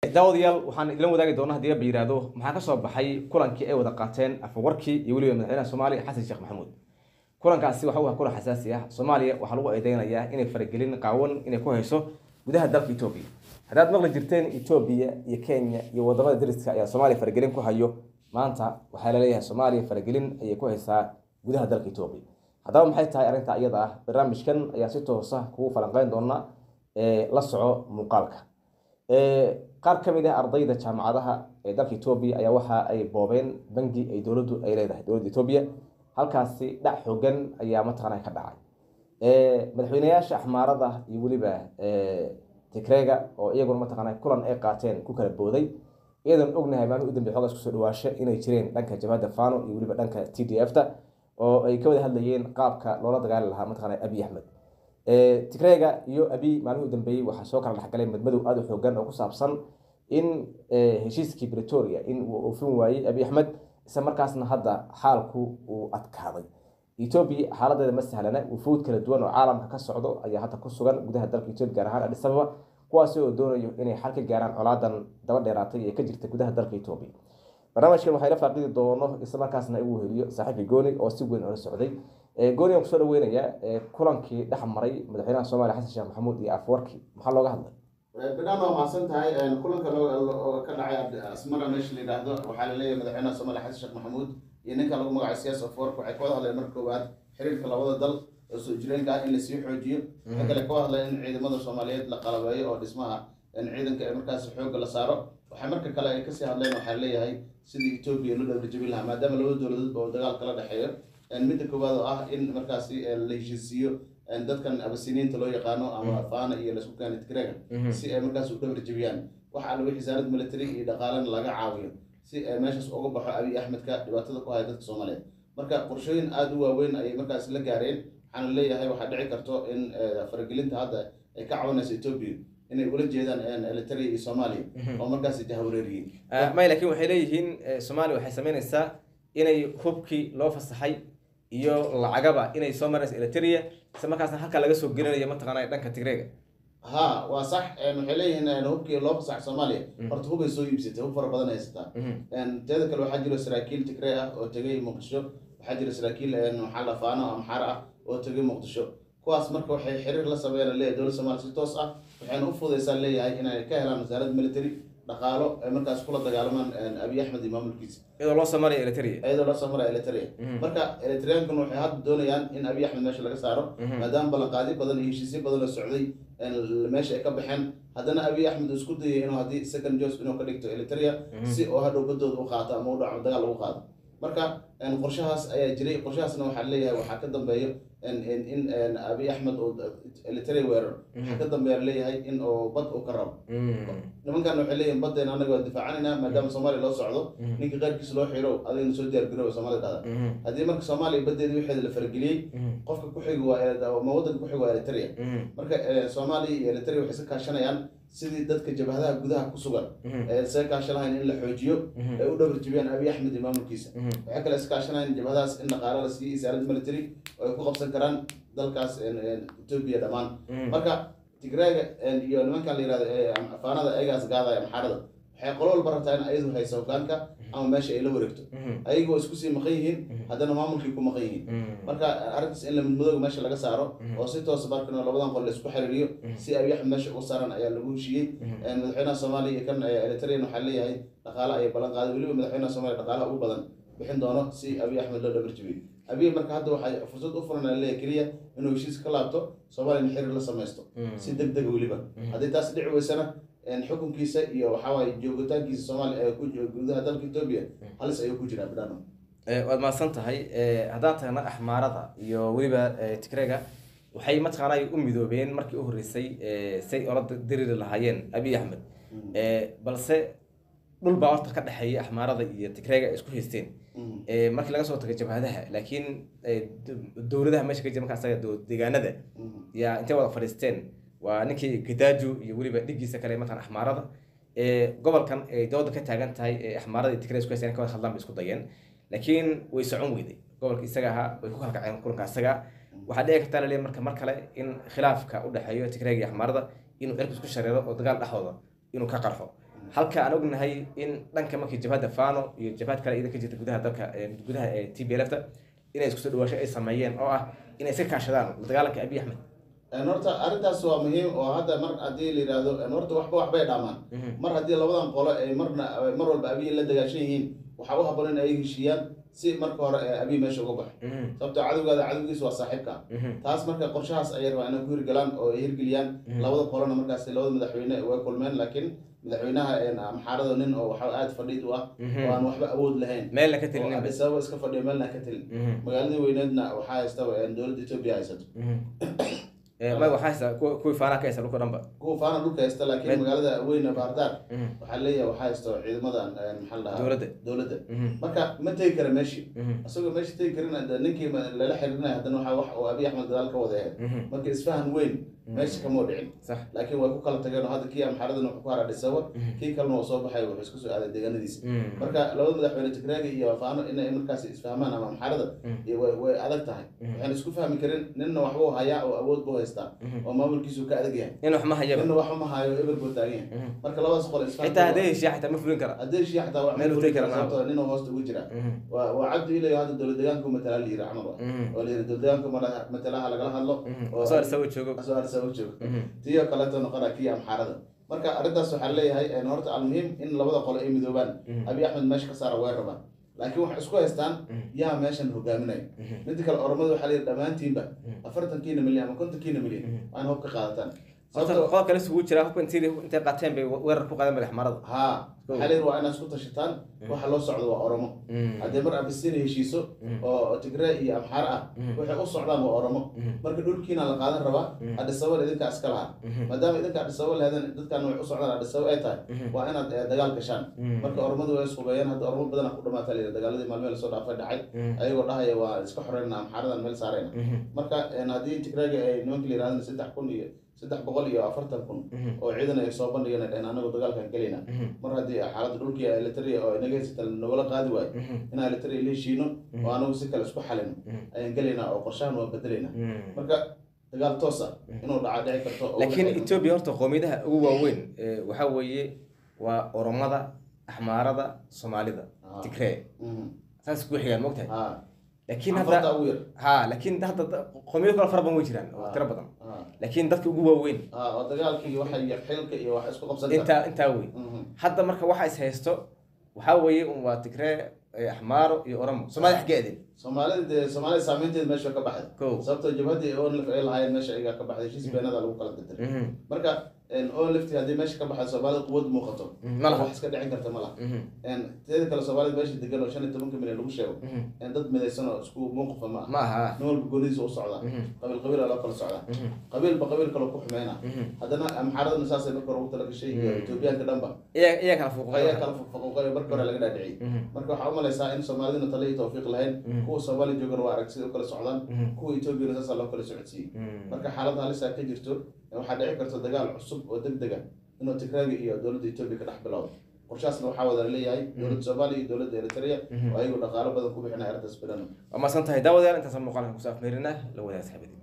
daawadayaal waxaan idila wadaagi doonaa haddii ba yihahdo maxaa ka soo baxay kulankii ay wada qaateen afawarkii iyo weliba madaxweynaha soomaaliya xasan sheekh maxamuud kulankaasi waxa uu ah kulan xasaasi ah soomaaliya waxaa lagu eedeynayaa inay faragelin qaawan inay ku hayso gudaha dalka etoobiya haddaad maqli jirteen etoobiya iyo kenya iyo wadamada dariska ayaa soomaaliya faragelin ku hayo maanta waxaa laleeyahay soomaaliya faragelin ayay ku haysaa gudaha dalka etoobiya haddaba maxay tahay arrinta iyada ah barnaamijkan ayaa si toosa kugu falanqeyn doona la soco muuqaalka qaar ka mid ah ardayda jaamacadaha ee dalka etoobiya ayaa waxa ay boobeen bangi ay dowladdu ay leedahay dowladda etoobiya halkaasi dhac xoogan ayaa mataqaana ka dhacay madaxweyneyaasha axmaarada iyo weliba tigrega oo iyaguna mataqaana kulan ay qaateen ku kala booday iyadan ognahay maalmihi u dambe xoogaas kusoo dhawaasho inay jireen dhanka jabhadda fano iyo weliba dhanka t d f ta oo ay ka wada hadlayeen qaabka loola dagaali lahaa mataqaana abiy axmed tigrega iyo abiy maalmihii u dambeeyey waxaa soo kala dhexgalay madmadow aada u xoogan oo ku saabsan in heshiiskii bretoria in uu oofin waayey abiy axmed isla markaasna hadda xaalku uu adkaaday etoobiya xaaladeeda ma sahlana wufuud kala duwan oo caalamka ka socdo ayaa hadda ku sugan gudaha dalka etoobiya gaar ahaan adis ababa kuwaasi oo doonayo inay xal ka gaaraan colaadan daba dheeraatay ee ka jirta gudaha dalka etoobiya barnaamijkan waxaa ila faaqidi doono isla markaasna igu heliyo saaxiibkii gooni oo si weyn ola socday gooni aan kusoo dhaweynayaa kulankii dhex maray madaxweynaha soomaaliya xasan sheekh maxamuud iyo afwarki maxaa looga hadlay bidhaan waa mahadsan tahay kulanka ka dhacay asmara meesha la yidhaahdo waxaa laleeyahay madaxweynaha soomaaliya xasan sheekh maxamuud iyo ninka lagu magacayo siyaas afwark waxay ka wada hadleen marka koowaad xiriirka labada dal oo soo jireenka ah in lasii xoojiyo waxay kale ka wada hadleen in ciidamada soomaaliyeed la qalabeeyo oo dhismaha ciidanka ee markaas xoogga la saaro waxay marka kale ay kasii hadleen waxaa leeyahay sidii etoobiya loo dhabarjabin lahaa maadaama labada dowladood oo dagaal kala dhexeeyo midda koowaad oo ah in markaasi la heshiisiiyo dadkan abasiniinta loo yaqaano ama fana iyo laisku keena tigrega si ay markaas u dhabar jabiyaan waxa alwa xisaanad military iyo dhaqaalena laga caawiyo si ay meeshaas uga baxo abiy axmedka dhibaatada ku haya dadka soomaaliyeed marka qorshooyin aada u waaweyn ayay markaas la gaareen waxaana leeyahay waxaa dhici karto in faragelinta hadda ay ka caawinayso etoobiya inay ula jeedaan elitaria iyo soomaaliya oo markaas jahawareeriyeen may laakiin waxay leeyihiin soomaaliya waxay sameynaysaa inay hubkii loo fasaxay iyo lacagaba inay soo marayso eliteria isla markaasna halkaa laga soo gelinayo mataqaana dhanka tigrega ha waa sax waxay leeyihiin hubkii loo fasax soomaaliya horta hubay soo iibsatay hub fara badan haysataa teeda kale waxaa jiro saraakiil tigre ah oo tegay muqdisho waxaa jira saraakiil maxaa la faano amxaar ah oo tegay muqdisho kuwaas marka waxay xiriir la sameeyaan leeyahay dowladda soomaaliya si toos ah waxayna u fudaysaa leeyahay inay ka helaan wasaaradda military dhaqaalo ay markaas kula dagaalamaan abiy axmed iyo maamulkiisa iyadoo loo soo maraya eliteria iyadoo loo soo maraya eliteria marka elitariankun waxay hadda doonayaan in abiy axmed meesha laga saaro maadaama ballanqaadi badan iyo heshiisyo badan la socday meesha ay ka baxeen haddana abiy axmed uu isku dayay inuu haddii second jos inuu ka dhigto eliteria si oo hadhow badooda u qaato ama u dhaco dagaal lagu qaado marka qorshahaas ayaa jiray qorshahaasna waxaa leeyahay waxaa ka dambeeyo in abiy axmed uu eliteria weerar waxaa ka dambeeya leeyahay in uu bad uu ka rabo nimankan waxay leeyihin baddeena anaga waa difaacanayna maadaama soomaaliya loo socdo ninka qaarkiisa loo xiro adigna soo diyaargarowa soomaalida dhahda haddii marka soomaaliya baddeeda wixeeda la farageliyey qofka ku xigi waa ma waddanka ku xigi waa eliteria marka soomaaliya iyo eliteria waxay iska kaashanayaan sidii dadka jabhadaha gudaha ku sugan ee isaga kaashanahayn in la xoojiyo ay u dhabar jibiyaan abiy axmed iyo maamulkiisa waxay kale iska kaashanahayn jabhadahaas in dhaqaalo la siiyo isaaradda military oo ay ku qabsan karaan dalkaas etoobiya dhammaan marka tigraaga iyo nimankan la yirahdo afaanada ayagaas gaadaya maxaarada waxay qolo walba rabtaa in ayadu hayso hogaanka ama meesha ay la wareegto ayaga waa isku sii maqan yihiin haddana maamulkii ku maqan yihiin marka arrintaas in la midmadooga meesha laga saaro oo si toosa markana labadan qol la isku xiriiriyo si abiy axmed meesha uga saaran ayaa lagu heshiiyey madaxweynaha soomaaliya iyo kan elitarian waxaa leeyahay dhaqaale ayay ballan qaaday weliba madaxweynaha soomaaliya dhaqaalaha ugu badan bixin doono si abiy axmed loo dhabar jibiyo abiy marka hadda waxay fursad u furan leeyahay keliya inuu heshiis ka laabto soomaaliyana xiriir la samaysto si deg dega weliba haddii taas dhici weysana xukunkiisa iyo waxawaaye joogitaankiisa soomaaliya ee ku gudaha dalka etoobiya halis ayuu ku jiraa bidhano waad mahadsan tahay haddaan tagna axmaarada iyo weliba tigrega waxay mataqaanay u midoobeen markii u horreysay say ola diriri lahaayeen abiy axmed balse dhul baa horta ka dhexeeya axmaarada iyo tigrega ay isku haysteen markii laga soo tago jabhadaha laakiin dowladaha meesha ka jira marka asaga deegaanada yaa intay wada fadhiisteen waa ninkii gadaaju iyo weliba dhigiisa kale matalan axmaarada gobolkan ay dooda ka taagan tahay ee axmaarada iyo tigray isku haysteen ka wada hadlaan bay isku dayeen laakiin way socon weyday gobolka isaga ahaa way ku kalkaceen kulanka isaga waxaa dhici kartaa laleeyahay marka mar kale in khilaafka u dhexeeyo tigrayga iyo axmaarada inuu cirku isku shareero oo dagaal dhexdooda inuu ka qarxo halka aan ognahay in dhanka markii jabhadda fano iyo jabhad kale iyada ka jirta gudaha dalka ee gudaha ee t b lfta inay isku soo dhawaasho ay sameeyeen oo ah inay iska kaashadaan la dagaalanka abiy axmed Een, horta arrintaas waa muhiim oo hadda mar haddii la yidhaahdo een, horta waxba waxbay dhaamaan mar haddii labadan qolo ay marna mar walba abiy la dagaashan yihiin waxaa u haboon in ay heshiiyaan si marka hore ee abiy meesha uga baxo sababtoo cadowgaada cadowgiisa waa saaxiibka taas marka qorshahaas ayay rabaa inay ku hirgalaan oo ay hirgeliyaan labada qolona markaas labada madaxweyne way kulmeen laakiin madaxweynaha een, amxaarada nin oo waxa aad fadhiid u ah oo aan waxba awood lahayn meelna ka oo telinin Addis Ababa iska fadhiyo meelna ka telin magaaladii weyneedna waxaa haysta een, dowladda etoobiya haysato ma waxaa haysta kuwa- kuwii faanaha ka haysta dhulka dhanba kuwa faana dhulka haysta laakiin Meel- magaalada weyne baardaar waxaa leeyahay waxaa haysto ciidamadan een, maxaa la dhahaa Dowladda. dowladda marka ma tegi kara meeshii isagoo meesha tegi karin de ninkii ma- lala xiriirinaya haddana waxaa wax oo abiy axmed gadaal ka wada ahayd marka isfahan weyn meesha kama dhicin sax laakiin way ku kala tageen oo hadda kii amxaaradan wuxuu ku haraa dhisaba kii kalena waa soo baxay wuxuu isku soo aaday deegaanadiisa marka labada madaxweyne tigraaga iyo faano inay markaas isfahmaan ama amxaarada iyo way way adag tahay waxaan isku fahmi karin ninna waxbuu hayaa oo awood buu haystaa oo maamulkiisu ka adag yahay in wax ma hayaba ninna waxba ma hayo eber buu taagan yahay marka labadaas qol isfaham xitaa hadday heshiya xitaa ma fulin kara haddii shii xataa wax Meel uu tegi kara maaha. sababtoo nin hoosta ugu jira waa waa cabdi ilayo hadda dowlad deegaanku matalaa la yiri camal waa oo la yiri dowlad deegaanku mala- matalaha lagala hadlo oo soo arsawa joogo asoo arsa u joogo tiyo kaleeto noqona kii amxaarada marka arrintaas waxaa leeyahay een, horta almuhiim in labada qolo ay midoobaan abiy axmed meesha ka saara way rabaan laakiin waxay isku haystaan yaa meeshan hogaaminaya midda kale oromada waxaa layidhi dhammaantiinba afartankiina milyan ama kontonkiina milyan waa in hub ka qaadataan horta sababtoo qodob kale isugu jira hubka intii intay qaateen bay weerar ku qaadeen madax marada haa waxaa layidhi waa inaad isku tashataan waxa loo socdo waa oromo haddii mar abisina heshiiso oo tigray iyo amxaar ah waxay u socdaan waa oromo marka dhulkiina la qaadan rabaa adhisababa idinkaa iska lahaa maadaama idinka adhisababa lehedan dadkan waxay u socdaan adhisababa ay tahay waa inaad eh, dagaal gashaan marka oromadu way ishubeeyeen hadda oromo badanaa ku dhamaata layidhi dagaaladii maalmihii lasoo dhaafay dhacay ayagoo dhahaya waa iska xoreyna amxaaradan meel saarayna marka een, haddii tigrayga ay nimanka la yidhahdaan saddex kun iyo saddex boqol iyo afartan kun oo ciidan ay soo bandhigeen ay dhaheen anagu dagaalkan gelayna mar haddii xaaladda dhulkii elitaria oo inaga haysata nagala qaadi waayo in elitaria la heshiino oo anagu si kale isku xalino ayaan gelaynaa oo qorshahan waa bedelaynaa marka dagaal toos ah inuu dhaca dhici karto oo laakiin waxay- etoobiya horta qowmiyadaha ugu waaweyn ee, waxaa weeye waa oromada axmaarada soomaalida Ah. tigree Mhm. saas ku xigaan mogtahay haa laakiin afarta hadda ugu yar ha laakiin hadda da- qowmiyado kale fara badan way jiraan oo Ah. tiro badan haa laakiin dadka ugu waaweyn haa oo dagaalkii waxa iyo xilka iyo wax isku qabsan kara intaa intaa wey Mhm. hadda marka waxa is haysto waxaa weeye un waa tigree eh, axmaaro iyo oromo soomaalida xaggeedin soomaalida dee soomaalida saameynteeda meesha ka baxday Kow. sababtoo jabhadii onlif ay lahaayeen meesha ayagaa ka baxday heshiis beenada lagu kala dirdiray marka onlifti haddii meesha ka baxday soomaalida quwad muuqato Mhm, ma laha. wax iska dhicin karta ma laha teeda kale soomaalida meesha degan oo shan iyo tobanka milyan lagu sheego een dad midaysan oo isku muuqafa ma aha ma aha nin walba goonidiisa u socdaa qabiil qabiil aa loo kala socdaa qabiilba qabiil kale ku xumeyna haddana amxaaradana saasay marka hore ugu tala gashay iyo etoobiyaanka dhanba iyaa iyaa kala fuuqay ayaa kala faquuqay marka hore laga dhaadhiciyey marka waxaa umalaysaa in soomaalidina tale iyo tawfiiq lahayn kuwa soomaali joogana waa arag sida u kala socdaan kuwa etoobiyana saasaa loo kala socodsiiyey marka xaalada halisaa ka jirto waxaa dhici karta dagaal cusub oo deg dega inuu tigraaga iyo dowladda etoobiya ka dhex bilowdo qorshaasna waxaa wada leeyahay dowladda soomaaliya iyo dowladda eritrea oo ayagu dhaqaalo badan ku bixinaya arrintaas bilan waa maasan tahay daawadayaal intaasaan muuqaalkan kusoo afmeerinaa la wadaag saxibadii